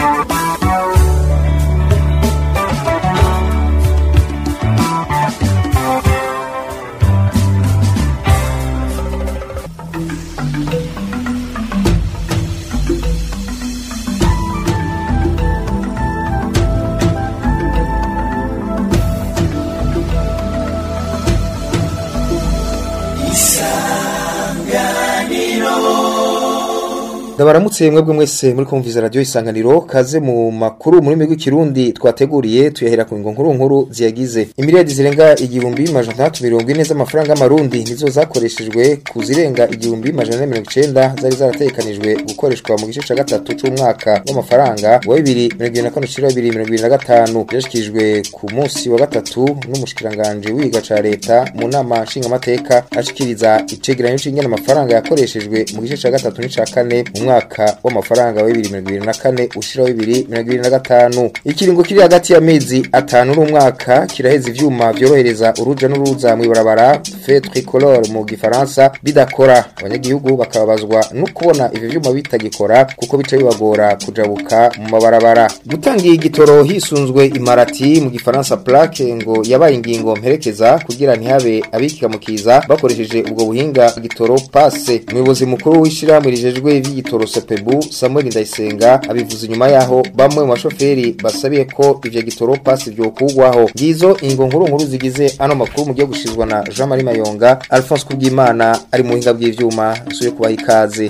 ndabaramutse mwebwe mwese muri kumviza radio isanganiro kaze mu makuru muri migwi kirundi twateguriye tuyahera ku nkuru nkuru ziyagize imiliyardi zirenga igihumbi majana atandatu mirongo ine z'amafaranga y'amarundi nizo zakoreshejwe ku zirenga igihumbi majana ane mirongo icenda zari zarategekanijwe gukoreshwa mu gice ca gatatu c'umwaka w'amafaranga wa bibiri mirongo ibiri na kane ushira bibiri mirongo ibiri na gatanu vyashikirijwe ku munsi wa gatatu n'umushikiranganji w'iga ca leta mu nama nshingamateka ashikiriza icegeranyo c'ingene amafaranga yakoreshejwe mu gice ca gatatu n'ica kane mu mwaka w'amafaranga wa bibiri mirongo ibiri na kane ushira bibiri mirongo ibiri na gatanu ikiringo kiri hagati y'amezi atanu n'umwaka kiraheza ivyuma vyorohereza uruja n'uruza mw'ibarabara fe tricolore mu gifaransa bidakora abanyagihugu bakababazwa no kubona ivyo vyuma bitagikora kuko bica bibagora kujabuka mu mabarabara gutanga igitoro hisunzwe imarati mu gifaransa plaque ngo yabaye ingingo mperekeza kugira ntihabe abikikamukiza bakoresheje ubwo buhinga igitoro passe umuyobozi mukuru w'ishirahamwe rijejwe ivy'igitoro sepebu samuel ndayisenga abivuze inyuma yaho bamwe mu bashoferi basabiye ko ivyo gitoro passe vyokugwaho ngizo ingo nkuru nkuru zigize ano makuru mugiye gushizwa na jean marie mayonga alphonse kubwimana ari mu buhinga bw'ivyuma suye kubaha ikaze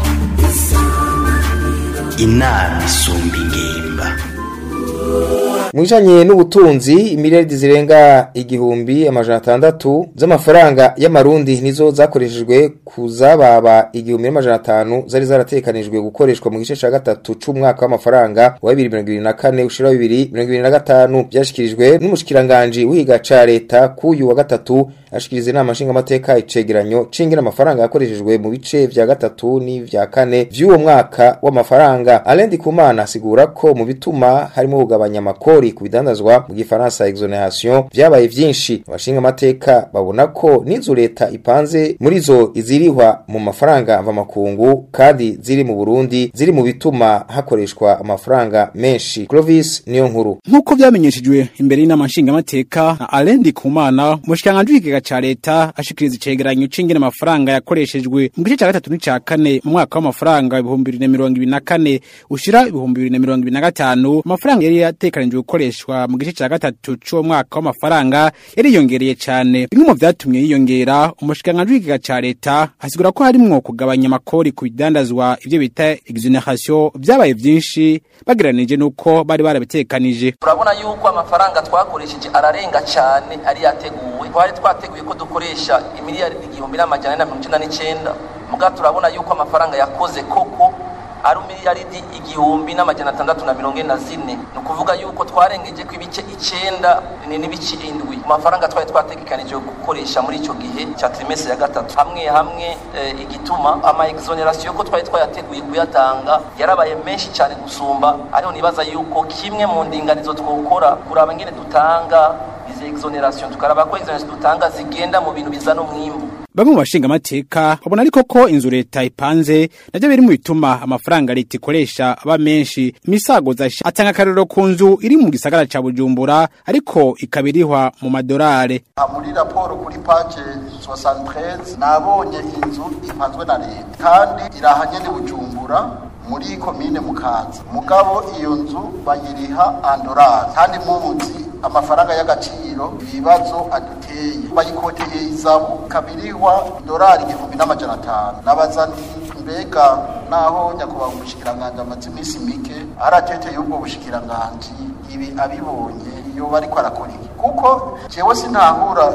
inama isumba ingimba Mwijanye n'ubutunzi imiliyardi zirenga igihumbi amajana atandatu z'amafaranga y'amarundi nizo zakoreshejwe kuzababa igihumbi n'amajana atanu zari zaratekanijwe gukoreshwa mu gice ca gatatu c'umwaka w'amafaranga wa bibiri mirongo ibiri na kane ushira bibiri mirongo ibiri na gatanu vyashikirijwe n'umushikiranganji w'ihiga ca leta k'uyu wa gatatu ashikiriza inama nshingamateka icegeranyo c'ingene amafaranga yakoreshejwe mu bice vya gatatu n'ivya kane vy'uwo mwaka w'amafaranga Alain Ndikumana asigura ko mu bituma harimo kugabanya amakori ku bidandazwa mu gifaransa exoneration vyabaye vyinshi abashinga amateka babona ko n'inzu leta ipanze muri zo izirihwa mu mafaranga mva makungu kandi ziri mu Burundi ziri mu bituma hakoreshwa amafaranga menshi Clovis niyo nkuru nk'uko vyamenyeshejwe imbere y'inama nshingamateka na Alain Ndikumana umushikiranganji w'ikigega ca leta ashikiriza icegeranyo c'ingene amafaranga yakoreshejwe mu gice ca gatatu n'ica kane mu mwaka w'amafaranga ibihumbi bibiri na mirongo ibiri na kane ushira ibihumbi bibiri na mirongo ibiri na gatanu amafaranga yari yatekanijwe gukoreshwa mu gice ca gatatu c'uwo mwaka w'amafaranga yariyongereye cane bimwe mu vyatumye yiyongera umushikiranganji w'ikigega ca leta asigura ko harimwo kugabanya amakori ku bidandazwa ivyo bita exoneration vyabaye vyinshi bagereranije n'uko bari barabitekanije urabona yuko amafaranga twakoresheje ararenga cyane ari yateguwe twari twateguye ko dukoresha imiliyaridi igihumbi n'amajana ane na mirongo icenda n'icenda muga turabona yuko amafaranga yakoze koko ari miliyaridi igihumbi n'amajana atandatu na mirongo ine na zine ni ukuvuga yuko twarengeje ko ibice icenda n'ibice indwi ku mafaranga twari twategekanije gukoresha muri ico gihe ca trimestre ya gatatu hamwe hamwe e, igituma ama exoneration ko twari twayateguye kuyatanga yarabaye menshi cyane gusumba ariho nibaza yuko kimwe mu ndinganizo twokora kuraba ngene dutanga izi exoneration tukaraba ko exoneration dutanga zigenda mu bintu bizana umwimbu bamwe mu bashinga amateka babona ariko ko inzu leta ipanze navyo biri mu bituma amafaranga leta ikoresha aba menshi imisago zasha atanga akarero ku nzu iri mu gisagara ca bujumbura ariko ikabirihwa mu madorare muri raporo kuri page 73 nabonye inzu ipanzwe na leta kandi irahanye ni bujumbura muri komine mukaza mugabo iyo nzu bayiriha andorari kandi mubuzi amafaranga y'agaciro ibibazo aduteye bayikoteye izabu kabirihwa dorari igihumbi n'amajana atanu nabaza mbega naho nyakubahwa umushikiranganji amaze iminsi mike arateteye ubwo bushikiranganji ibi abibonye yoba ariko arakora iki kuko jewe sintahura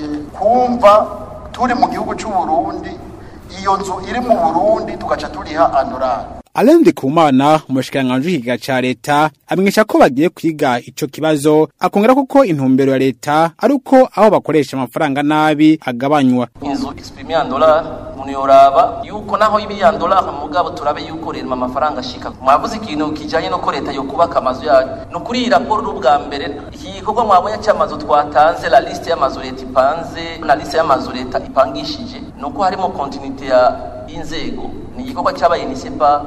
kumva turi mu gihugu c'u Burundi iyo nzu iri mu Burundi tugaca turiha andorari Alain Ndikumana umushikiranganji w'ikiga ca leta amenyesha ko bagiye kwiga ico kibazo akongera kuko intumbero ya leta ari uko aho bakoresha amafaranga nabi agabanywa inzu exprime en dollar uniyoraba yuko naho ibi ya dollar mugabo turabe yuko rero amafaranga ashika mwavuze ikintu kijanye no ko leta yo kubaka amazu yayo no kuri iyi raporo n'ubwa mbere iki gikorwa mwabonye cy'amazu twatanze la liste y'amazu leta ipanze na liste y'amazu leta ipangishije nuko harimo continuité ya inzego ni igikorwa cyabaye nisipa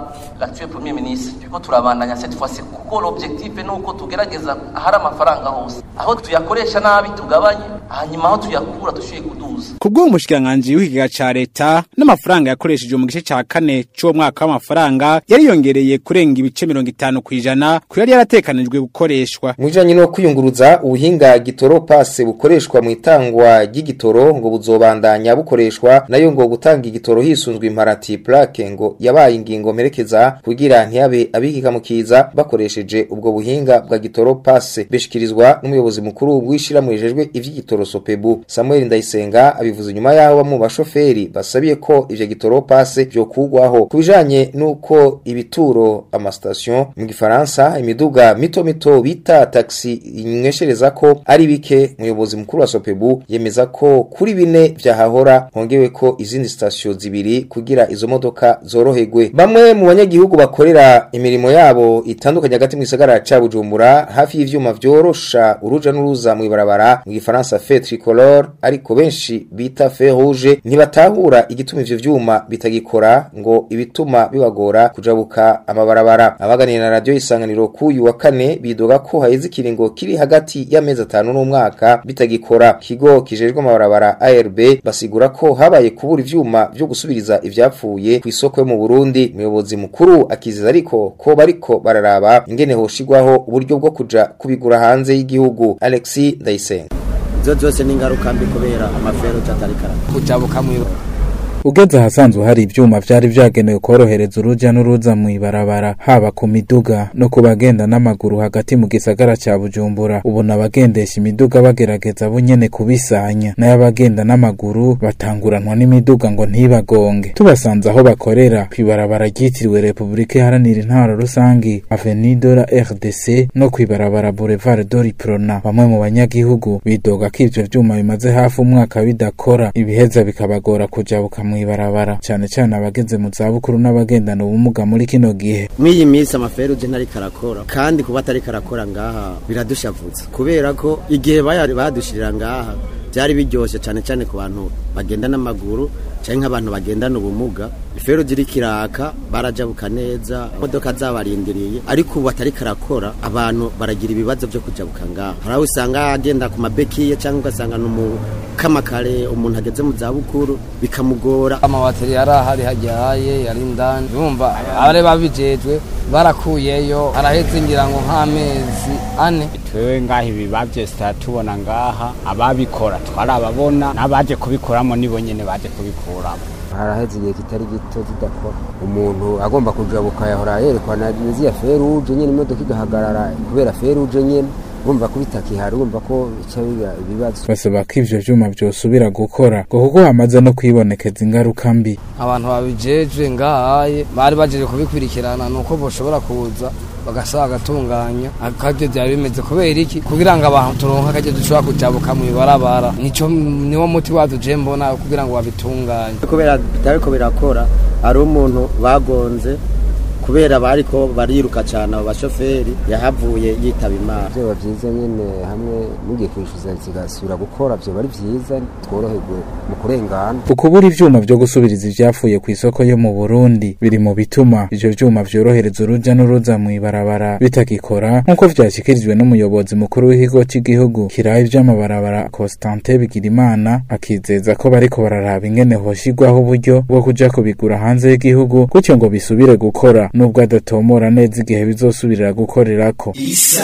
gatuye premier ministre turiko turabandanya cette fois ci kuko l'objectif ni uko tugerageza ahari amafaranga hose aho tuyakoresha nabi tugabanye hanyuma aho tuyakura dushoboye kuduza kubwo umushikiranganji w'ikigega ca leta n'amafaranga yakoreshejwe mu gice ca kane c'uwo mwaka w'amafaranga yariyongereye kurenga ibice mirongo itanu kw'ijana ku yari yaratekanijwe gukoreshwa Mwijanye no kwiyunguruza ubuhinga gitoro passe bukoreshwa mu itangwa ry'igitoro ngo buzobandanya bukoreshwa nayo ngo gutanga igitoro hisunzwe imparati plaque ngo yabaye ingingo mperekeza kugira ntiyabe abikikamukiza bakoresheje ubwo buhinga bwa gitoro passe bishikirizwa n'umuyobozi mukuru w'ishirahamwe rijejwe ivy'igitoro Sopebu Samuel Ndayisenga abivuze nyuma yaho bamwe mu bashoferi basabiye ko ivyo gitoro passe vyokugwaho kubijanye nuko ibituro amastation mu gifaransa imiduga mito mito bita taxi inyweshereza ko ari bike umuyobozi mukuru wa Sopebu yemeza ko kuri bine vyahahora hongewe ko izindi station zibiri kugira izo modoka zoroherwe bamwe mu banyagihugu bakorera imirimo yabo itandukanye hagati mu gisagara ca Bujumbura hafi y'ivyuma vyorosha uruja n'uruza mu ibarabara mu gifaransa fe tricolore ariko benshi bita fe rouge ntibatahura igituma ivyo vyuma bitagikora ngo ibituma bibagora kujabuka amabarabara abaganira na radio isanganiro kuyu wa kane bidoga ko haheze ikiringo kiri hagati y'amezi atanu n'umwaka bitagikora kigo kijejwe amabarabara ARB basigura ko habaye kubura ivyuma vyo gusubiriza ivyapfuye ku isoko yo mu Burundi umuyobozi mukuru akiziza ariko ko bariko bararaba ingene hoshigwaho uburyo bwo kuja kubigura hanze y'igihugu Alexis Ndayisenga izo zose ni ingaruka mbi kubera amafero atatarikara kujabuka mu ugeze ahasanzwe hari ivyuma vyari vyagenewe korohereza uruja n'uruza mu ibarabara haba ku miduga no ku bagenda n'amaguru hagati mu gisagara ca Bujumbura ubona abagendesha imiduga bagerageza bunyene kubisanya nayo abagenda n'amaguru batanguranwa n'imiduga ngo ntibagonge tubasanze aho bakorera kw'ibarabara ryitiriwe Republika Iharanira Intwaro Rusangi Avenue de la RDC no kw'ibarabara Boulevard d'Oriprona bamwe mu banyagihugu bidoga ko ivyo vyuma bimaze hafi umwaka bidakora ibiheza bikabagora kujabuka mw'ibarabara cyane cyane abageze mu zabukuru n'abagendana ubumuga muri kino gihe mw'iyi minsi amafero uje ntariko arakora kandi kuba atariko arakora ngaha biradushavutse kubera ko igihe baya- badushirira ngaha byari biryoshe cyane cyane ku bantu bagenda n'amaguru cyangwa nk'abantu bagendana ubumuga ifero ziri kiraka barajabuka neza imodoka zabarindiriye ariko ubu atariko arakora abantu baragira ibibazo byo kujabuka ngaha hari aho usanga agenda ku mabekiye cyangwa ugasanga ni umukamakare umuntu ageze mu zabukuru bikamugora amawateri yari ahari hajyaye yari indani bumva abari babijejwe barakuyeyo araheze ngira ngo nk'amezi ane twewe ngaha ibi bavyesita tubona ngaha ababikora twarababona n'abaje kubikoramo nibo nyene baje kubikuramo haraheze igihe kitari gito zidakora umuntu agomba kujabuka yahora yerekwana niziya feruje nyene imodoka igahagarara kubera feruje nyene urumva ko bitakihari urumva ko bica biba ibibazo basaba ko ivyo vyuma vyosubira gukora ngo kuko hamaze no kwibonekeza ingaruka mbi abantu babijejwe ngahaye bari bajeje kubikurikirana nuko boshobora kuza bagasaba agatunganya akavyo vyari bimeze kubera iki kugira ngo abantu turonke akaje dushobora kujabuka mu ibarabara nico niwo muti wazo je mbona kugira ngo babitunganye kubera bitariko birakora ari umuntu bagonze kubera bariko bariruka cyane abo bashoferi yahavuye yitaba imana vyoba vyiza nyene hamwe mugiye kwishuza zigasubira gukora vyoba ari vyiza tworoherwe mu kurengana ukubura ivyuma vyo gusubiriza ivyapfuye ku isoko yo mu Burundi biri mu bituma ivyo vyuma vyorohereza uruja n'uruza mu ibarabara bitagikora nk'uko vyashikirijwe n'umuyobozi mukuru w'ikigo cy'igihugu kiraye ivy'amabarabara Constantin Bigirimana akizeza ko bariko bararaba ingene hoshigwaho uburyo bwo kuja kubigura hanze y'igihugu gutyo ngo bisubire gukora nubwo adatomora neza igihe bizosubirira gukorerako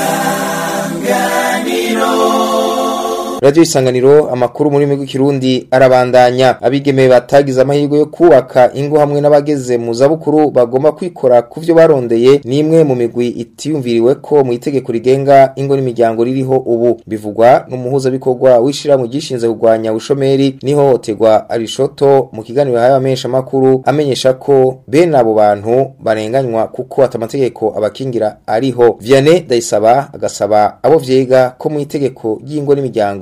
Radio Isanganiro amakuru muri migwi kirundi arabandanya abigeme batagize amahirwe yo kubaka ingo hamwe n'abageze mu zabukuru bagomba kwikora kuvyo barondeye nimwe mu migwi itiyumviriwe ko mu itegeko rigenga ingo n'imiryango ririho ubu bivugwa n'umuhuza bikorwa wishira mu gishinze kugwanya ubushomeri nihohoterwa arishoto mu kiganiro yahaye abamenyesha makuru amenyesha ko bene abo bantu barenganywa kuko atamategeko abakingira ariho Vianney Dayisaba agasaba abo vyega ko mu itegeko ry'ingo n'imiryango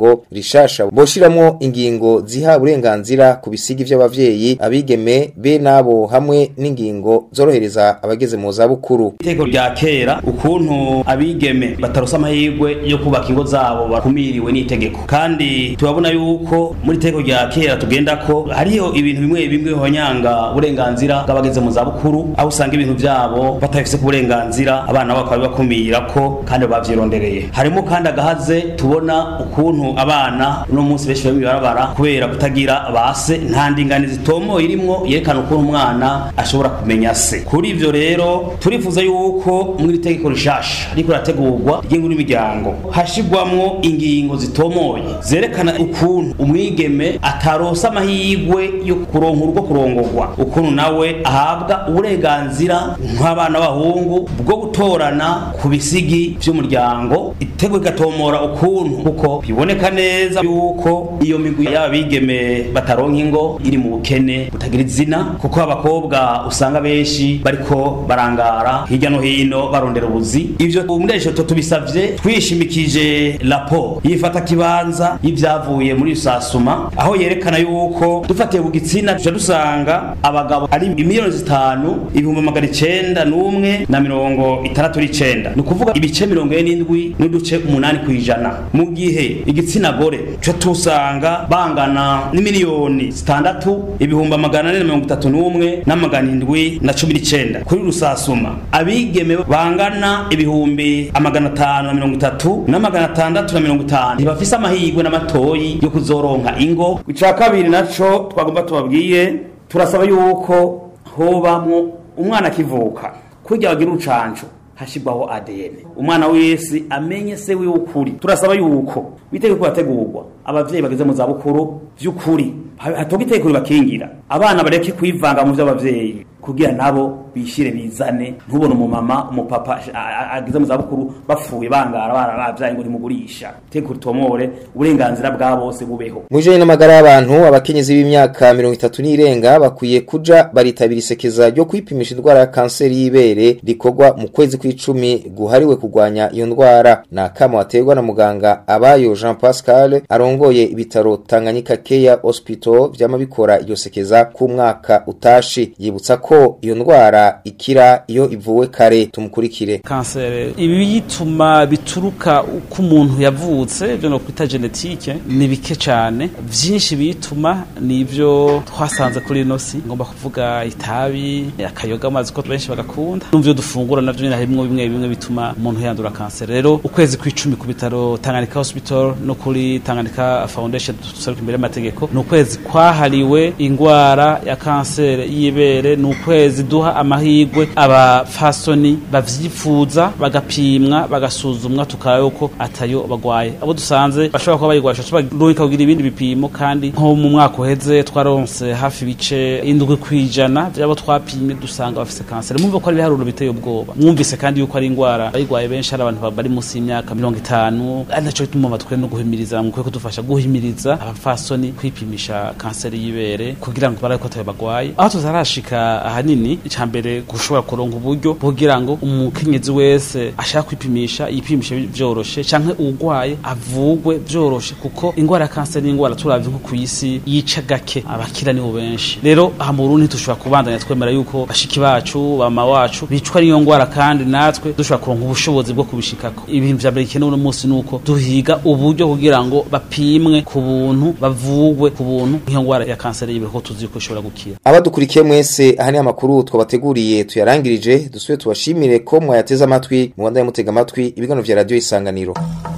itegeko rishasha boshiramwo ingingo ziha uburenganzira ku bisigi vy'abavyeyi abigeme be nabo hamwe n'ingingo zorohereza abageze mu zabukuru iteko rya kera ukuntu abigeme batarosa amahirwe yo kubaka ingo zabo bakumiriwe n'itegeko kandi turabona yuko muri iteko rya kera tugenda ko hariho ibintu bimwe bimwe honyanga uburenganzira bw'abageze mu zabukuru aho usanga ibintu byabo batabifise ku burenganzira abana babo bakaba bakumira ko kandi bavyirondereye harimo kandi agahaze tubona ukuntu abana no munsi benshi bari barabara kubera kutagira base nta ndingani zitomoye irimwo yerekana ukuntu umwana ashobora kumenya se kuri ivyo rero turifuza yuko muri itegeko rishasha ariko rategurwa ry'inkuru y'imiryango hashigwamwo ingingo zitomoye zerekana ukuntu umwigeme atarosa amahirwe yo kuronka urugo kurongorwa ukuntu nawe ahabwa uburenganzira nk'abana b'abahungu bwo gutorana ku bisigi vy'umuryango itegeko igatomora ukuntu kuko biboneka neza yuko iyo migwi y'abigeme bataronka ingo iri mu bukene butagira izina kuko abakobwa usanga benshi bariko barangara hirya no hino barondera ubuzi ivyo umudesho tubisavye twishimikije raporo yifata kibanza y'ivyavuye muri rusasuma aho yerekana yuko dufatiye ku gitsina tuca dusanga abagabo ari imiliyoni zitanu ibihumbi magana icenda n'umwe na mirongo itandatu n'icenda ni ukuvuga ibice mirongo ine n'indwi n'uduce umunani ku ijana mu gihe igitsina gore tuca tusanga bangana n'imiliyoni zitandatu ibihumbi amagana ane na mirongo itatu n'umwe n'amagana indwi na cumi n'icenda kuri rusasuma abigeme bangana ibihumbi amagana atanu na mirongo itatu n'amagana atandatu na mirongo itanu ntibafise amahirwe n'amatoyi yo kuzoronka ingo ica kabiri naco twagomba tubabwiye turasaba yuko hobamwo umwana akivuka kurya bagira urucanco hashirwaho ADN umwana wese amenye se wiwe ukuri turasaba yuko bitegeko bategurwa abavyeyi bageze mu zabukuru vy'ukuri hatoga itegeko ribakingira abana bareke kwivanga mu vy'abavyeyi kugira nabo bishire bizane ntubone umumama umupapa ageze mu zabukuru bapfuye bangara barabavyaye ngo nimugurisha itegeko ritomore uburenganzira bwa bose bubeho mujanye n'amagara y'abantu abakenyezi b'imyaka mirongo itatu n'irenga bakwiye kuja baritabira isekeza ryo kwipimisha indwara ya kanseri y'ibere rikorwa mu kwezi kw'icumi guhariwe kurwanya iyo ndwara ni akamo aterwa na muganga abayo jean pascal arongoye ibitaro tanganyika keya hospital vyama bikora iryo sekeza k'umwaka utashi yibutsa ko iyo ndwara ikira iyo ivuwe kare tumukurikire kanseri ibiyituma bituruka uko umuntu yavutse byo no kwita genetike ni bike cyane byinshi biyituma ni ibyo twasanze kuri ino si ngomba kuvuga itabi akayoga amazi ko benshi bagakunda n'ibyo dufungura navyo nyine harimo bimwe bimwe bituma umuntu yandura kanseri rero ukwezi kw'icumi ku bitaro Tanganyika Hospital no kuri Tanganyika Foundation dusaruka imbere y'amategeko ni ukwezi kwahariwe ingwara ya kanseri y'ibere ni ukwezi duha amahirwe abafasoni bavyifuza bagapimwa bagasuzumwa tukaraba yuko atayo bagwaye abo dusanze bashobora kuba bayigwasha tubarungika kugira ibindi bipimo kandi nko mu mwaka uheze twaronse hafi ibice indwi kwijana vy'abo twapimye dusanga bafise kanseri mwumve ko ari ibiharuro biteye ubwoba mwumvise kandi yuko ari ingwara bayigwaye benshi ari abantu bari munsi y'imyaka mirongo itanu ari naco gituma batwe no guhimiriza mukwiye kudufasha guhimiriza abafasoni kwipimisha kanseri y'ibere kugira ngo barabe ko atayo bagwaye aho tuzarashika ahanini icambere gushobora kuronka uburyo kugira ngo umukenyezi wese ashaka kwipimisha yipimishe vyoroshe canke urwaye avugwe vyoroshe kuko ingwara ya kanseri ni ingwara turavye nko kw'isi yica gake abakira nibo benshi rero aha mu Burundi dushobora kubandanya twemera yuko bashiki bacu bama wacu bicwa n'iyo ngwara kandi natwe dushobora kuronka ubushobozi bwo kubishikako ibintu vya mbere bikenewe uno munsi nuko duhiga uburyo kugira ngo bapimwe ku buntu bavugwe ku buntu nk'iyo ngwara ya kanseri y'ibere ko tuzi ko ishobora gukira abadukurikiye mwese aha ni amakuru twabateguriye tuyarangirije dusubire tubashimire ko mwayateze amatwi mu Rwanda mutega amatwi ibiganiro vya radio isanganiro